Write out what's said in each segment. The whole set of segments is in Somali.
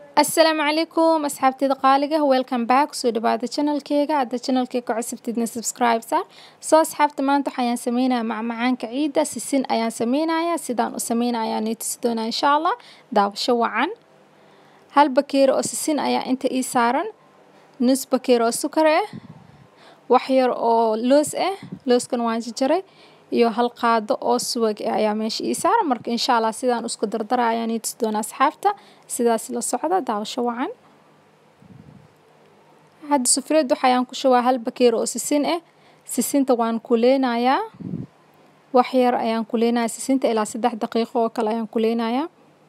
asalaamu calaykum asxaabteyda qaaliga welcome back kusoo dhawaada channelkeyga hadda channelkeyga cusubtidna subscribe saar soo asxaabta maanta waxayaan sameynaya macmacaanka ciida sisin ayaan sameynaya sidaan u sameynaya ayaan tusi doonaa insha allah daawasho wacan hal bakeeri oo sisin ayaa inta ii saaran nus bakeeri oo sukar ah wax yar oo loos ah looskan waan jarjaray iyo hal qaado oo subag ah ayaa meesha ii saaran marka insha allah sidaan isku dardara ayaan ii tusi doonaa asxaabta sidaas la socda daawasho wacan hadda sufreed waxayaan ku shubaa hal bakeeri oo sisin ah sisinta waan kuleynayaa wax yar ayaan kuleynayaa sisinta ilaa saddex daqiiqo oo kale ayaan kuleynayaa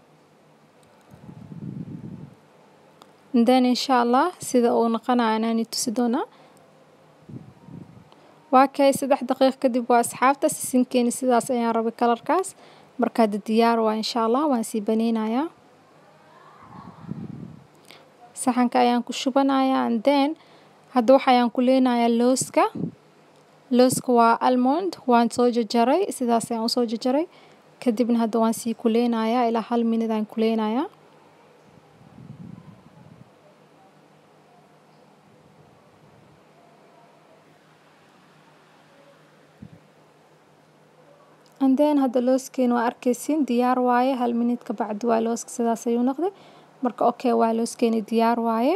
then insha allah sida uu noqonaya anaan ii tusi doonaa waa kay saddex daqiiq kadib waa asxaabta sisinkeeni sidaas ayaan rabay kalarkaas marka hadda diyaar waa insha allah waan sii baneynayaa saxanka ayaan ku shubanayaa and then hadda waxayaan ku leenayaa looska looska waa almond waan soo jajaray sidaas ayaan usoo jajaray kadibna hadda waan sii kuleynayaa ilaa hal minid aan kuleynayaa and then hadda looskeena waa arkeysiin diyaar waaye hal minid ka bacdi waa looska sidaas ayuu noqday marka okay waa looskeeni diyaar waaye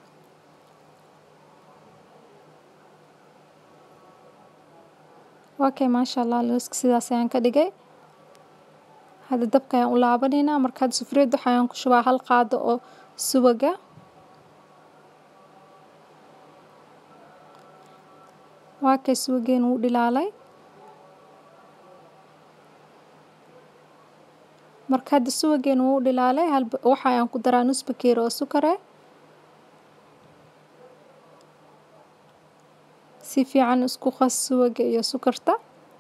okay maasha allah looska sidaas ayaan ka dhigay hadda dabka ayaan u laabaneynaa marka hadda sufreed waxayaan ku shubaa hal qaado oo subaga waa kay subageen wuu dhilaalay marka hadda subageen wuu dhilaalay hal waxayaan ku daraa nus bakeeri oo sukar ah si fiican isku qas subaga iyo sukarta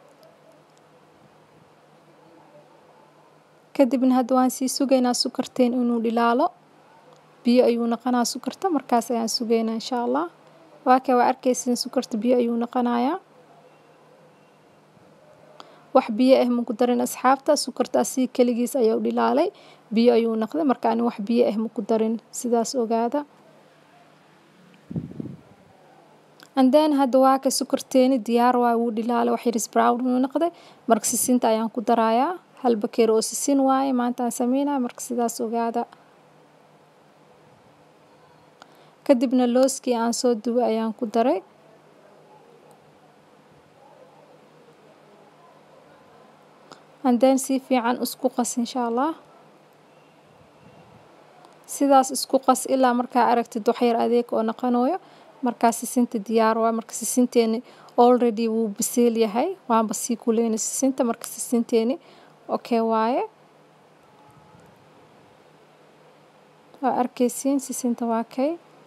kadibna hadda waan sii sugaynaa sukarteen inuu dhilaalo biyo ayuu noqonaa sukarta markaas ayaan sugaynaa insha allah waa kay waa arkeysin sukarta biyo ayuu noqonayaa wax biyo ah maku darin asxaabta sukarta asii keligiis ayaa u dhilaalay biyo ayuu noqday marka ani wax biyo ah maku darin sidaas ogaada and then hadda waa ka sukarteeni diyaar waa wuu dhilaalay wax yaris brown uu noqday marka sisinta ayaan ku darayaa hal bakeeri oo sisin waaye maanta aan sameynaya marka sidaas ogaada kadibna looskii aan soo dubay ayaan ku daray and then si fiican isku qas insha allah sidaas isku qas ilaa markaa aragtid waxyar adeeg oo noqonayo markaa sisinta diyaar waa marka sisinteeni already wuu biseel yahay waanba sii kuleyna sisinta marka sisinteeni okay waaye waa arkeysiin sisinta waa kay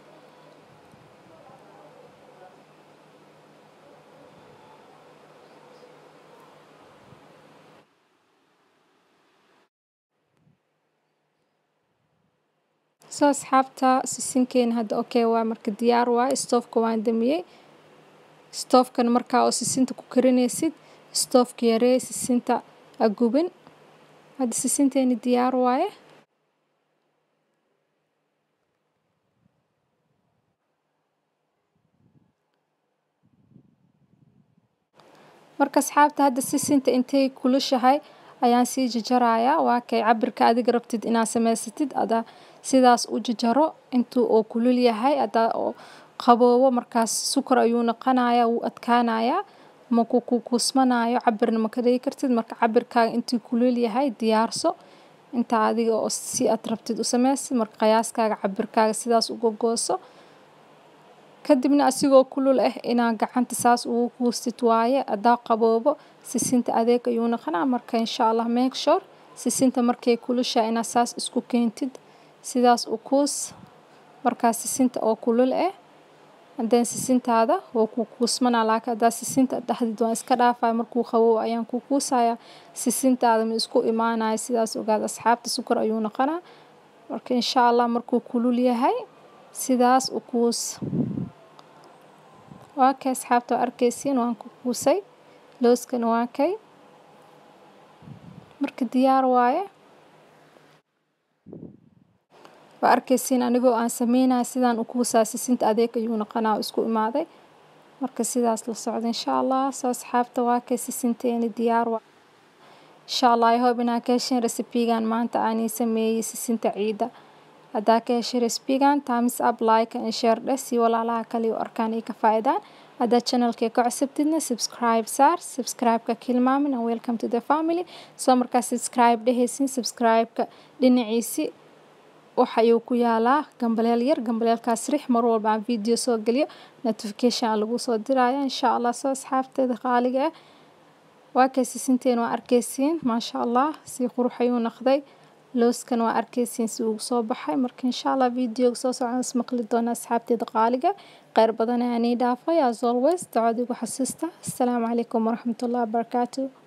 soo asxaabta sisinkeena hadda okay waa marka diyaar waa stoofka waan damiyey stoofkan markaa oo sisinta ku karinaysid stoofka yaree sisinta ha gubin hadda sisinteeni diyaar waaye marka asxaabta hadda sisinta intay kulushahay ayaan sii jajarayaa waa kay cabirka adiga rabtid inaad samaysatid ada sidaas u jajaro intuu oo kulul yahay adaa oo qaboobo markaas sukar ayuu noqonayaa wuu adkaanayaa maku ku kuusmanayo cabirna ma ka dhigi kartid marka cabirkaaga intuu kulul yahay diyaarso inta adiga oo si aad rabtid u samaysid marka qiyaaskaaga cabirkaaga sidaas uga gooso kadibna asigoo kulul ah inaad gacanta saas ugu kuustid waaye adaa qaboobo sisinta adeeg ayuu noqonaa marka insha allah make sure sisinta markay kulusha inaad saas isku keentid sidaas u kuus markaa sisinta oo kulul ah hadeen sisintaada waa ku kuusmanaa laakiin haddaa sisinta dhexdid waan iska dhaafaya markuu qabow ayaan ku kuusaya sisintaada ma isku imaanaya sidaas ogaad asxaabta sukar ayuu noqonaa marka insha allah markuu kulul yahay sidaas u kuus waa kay asxaabta waa arkeysiin waan ku kuusay looskana waa kay marka diyaar waaye waa arkaysiin anigoo aan sameynaya sidaan u kuusaa sisinta adeeg ayuu noqonaa isku imaaday marka sidaas la socda insha allah soo asxaabta waa kay sisinteeni diyaar wa insha allah i hope inaa ka hesheen recipe-gan maanta aanay sameeyey sisinta ciida haddaa ka heshay recipe-gan thumbs up like and share dheh si walaalaha kale u arkaan ay ka faa'iidaan haddaad channelkee ka cusubtidna subscribe saar subscribe-ka kilmaamin and welcome to the family soo markaa subscribe dhehaysin subscribe-ka dhinaciisi waxa ayuu ku yaalaa gambaleel yar gambaleelkaas rix mar walba aan video soo geliyo notification aan lagu soo diraya insha allah soo asxaabteeda qaaliga ah waa kay sisinteen waa arkaysiin maasha allah si qurux ayuu noqday looskan waa arkaysiin si ugu soo baxay marka insha allah videoga soo socon is maqli doona asxaabteeda qaaliga kheyr badan ayaa nii dhaafay as always ducada igu xasuusta assalaamu calaykum waraxmatullahi wabarakaatu